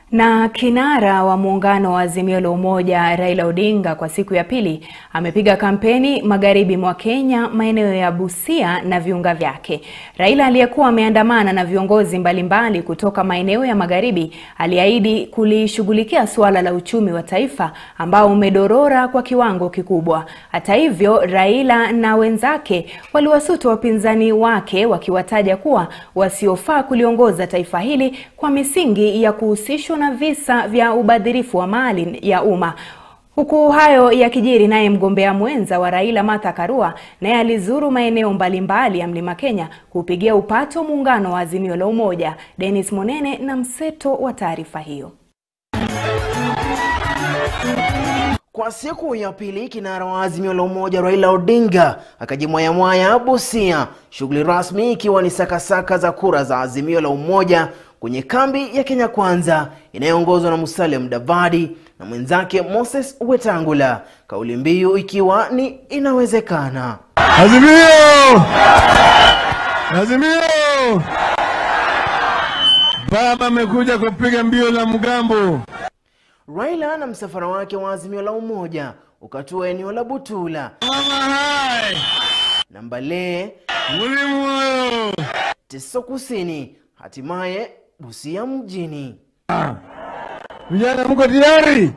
Na kinara wa muungano wa Azimio la Umoja Raila Odinga kwa siku ya pili amepiga kampeni magharibi mwa Kenya, maeneo ya Busia na viunga vyake. Raila aliyekuwa ameandamana na viongozi mbalimbali kutoka maeneo ya magharibi aliahidi kulishughulikia suala la uchumi wa taifa ambao umedorora kwa kiwango kikubwa. Hata hivyo, Raila na wenzake waliwasuta wapinzani wake wakiwataja kuwa wasiofaa kuliongoza taifa hili kwa misingi ya kuhusishwa na visa vya ubadhirifu wa mali ya umma. Huku hayo yakijiri, naye mgombea mwenza wa Raila Martha Karua naye alizuru maeneo mbalimbali ya Mlima Kenya kupigia upato muungano wa Azimio la Umoja. Dennis Monene na mseto wa taarifa hiyo. Kwa siku ya pili kinara wa Azimio la Umoja Raila Odinga akajimwayamwaya Busia, shughuli rasmi ikiwa ni sakasaka za kura za Azimio la Umoja kwenye kambi ya Kenya Kwanza inayoongozwa na Musalia Mudavadi na mwenzake Moses Wetangula, kauli mbiu ikiwa ni inawezekana. Azimio! Azimio! Baba amekuja kupiga mbio la mgambo. Raila na msafara wake wa Azimio la Umoja ukatua eneo la Butula Mama hai! na Mbale, Mulimoyo! Teso Kusini, hatimaye Busia mjini. Vijana mko tayari?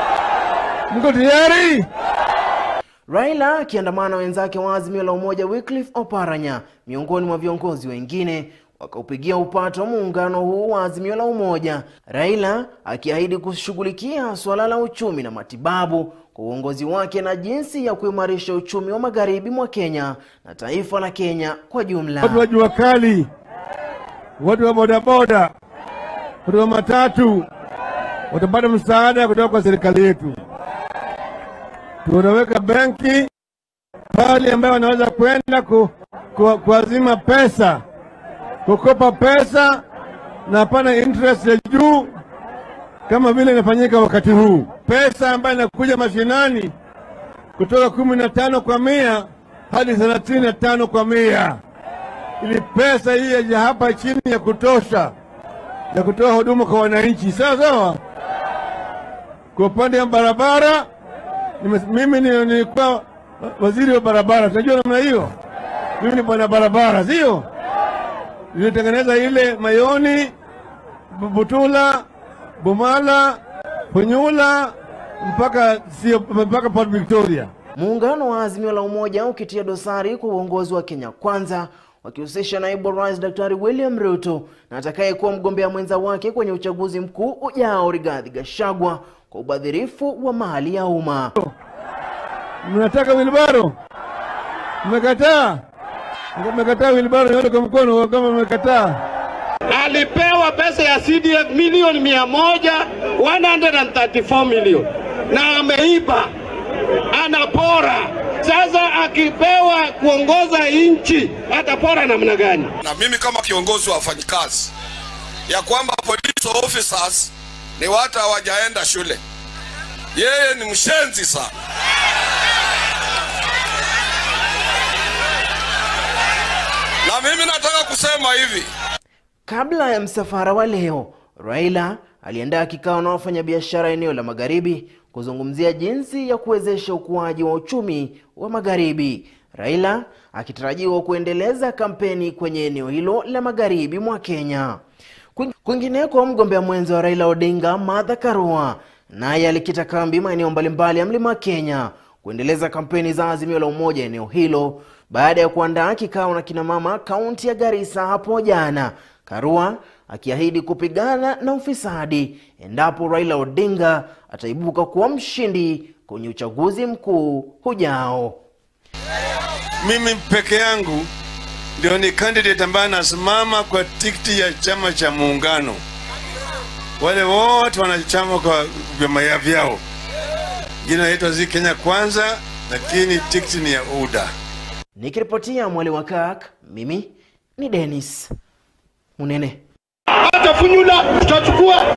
Mko tayari? Raila akiandamana na wenzake wa Azimio la Umoja Wycliffe Oparanya miongoni mwa viongozi wengine wakaupigia upato muungano huu wa Azimio la Umoja, Raila akiahidi kushughulikia suala la uchumi na matibabu kwa uongozi wake na jinsi ya kuimarisha uchumi wa magharibi mwa Kenya na taifa la Kenya kwa jumla. Watu wa jua kali, watu wa bodaboda, watu wa matatu watapata msaada kutoka kwa serikali yetu. Tunaweka benki pale ambayo wanaweza kwenda ku, ku, kuazima pesa, kukopa pesa na hapana interest ya juu kama vile inafanyika wakati huu. Pesa ambayo inakuja mashinani kutoka kumi na tano kwa mia hadi thelathini na tano kwa mia ili pesa hii ya hapa chini ya kutosha ya kutoa huduma kwa wananchi. Sawa sawa. Kwa upande wa barabara, nime- mimi ni- nilikuwa waziri wa barabara, tunajua namna hiyo. Mimi ni bwana barabara, sio? Nilitengeneza ile Mayoni, Bu- Butula, Bumala, Punyula mpaka sio mpaka Port Victoria. Muungano wa Azimio la Umoja ukitia dosari kwa uongozi wa Kenya Kwanza wakihusisha naibu wa rais Daktari William Ruto na atakayekuwa mgombea mwenza wake kwenye uchaguzi mkuu ujao Rigathi Gachagua kwa ubadhirifu wa mali ya umma. Mnataka wilbaro? Mmekataa? Mmekataa wilbaro, nyote kwa mkono kama mmekataa. alipewa pesa ya CDF milioni mia moja 134 milioni na ameiba, anapora. Sasa akipewa kuongoza nchi atapora namna gani? na mimi kama kiongozi wa wafanyikazi ya kwamba police officers ni watu hawajaenda shule. Yeye ni mshenzi sana. Na mimi nataka kusema hivi, Kabla ya msafara wa leo, Raila aliandaa kikao na wafanyabiashara eneo la Magharibi kuzungumzia jinsi ya kuwezesha ukuaji wa uchumi wa Magharibi. Raila akitarajiwa kuendeleza kampeni kwenye eneo hilo la magharibi mwa Kenya. Kwing- Kwingineko, mgombea mwenza wa Raila Odinga Martha Karua naye alikita kambi maeneo mbalimbali ya mlima Kenya kuendeleza kampeni za Azimio la Umoja eneo hilo baada ya kuandaa kikao na kinamama kaunti ya Garissa hapo jana. Karua akiahidi kupigana na ufisadi endapo Raila Odinga ataibuka kuwa mshindi kwenye uchaguzi mkuu ujao. Mimi peke yangu ndio ni candidate ambaye anasimama kwa tikiti ya chama cha muungano. Wale wote wanachama kwa vyama ya vyao, jina naitwa zi Kenya Kwanza, lakini tikiti ni ya UDA. Nikiripotia Mwali wa Kak, mimi ni Dennis Munene. Hata Funyula tutachukua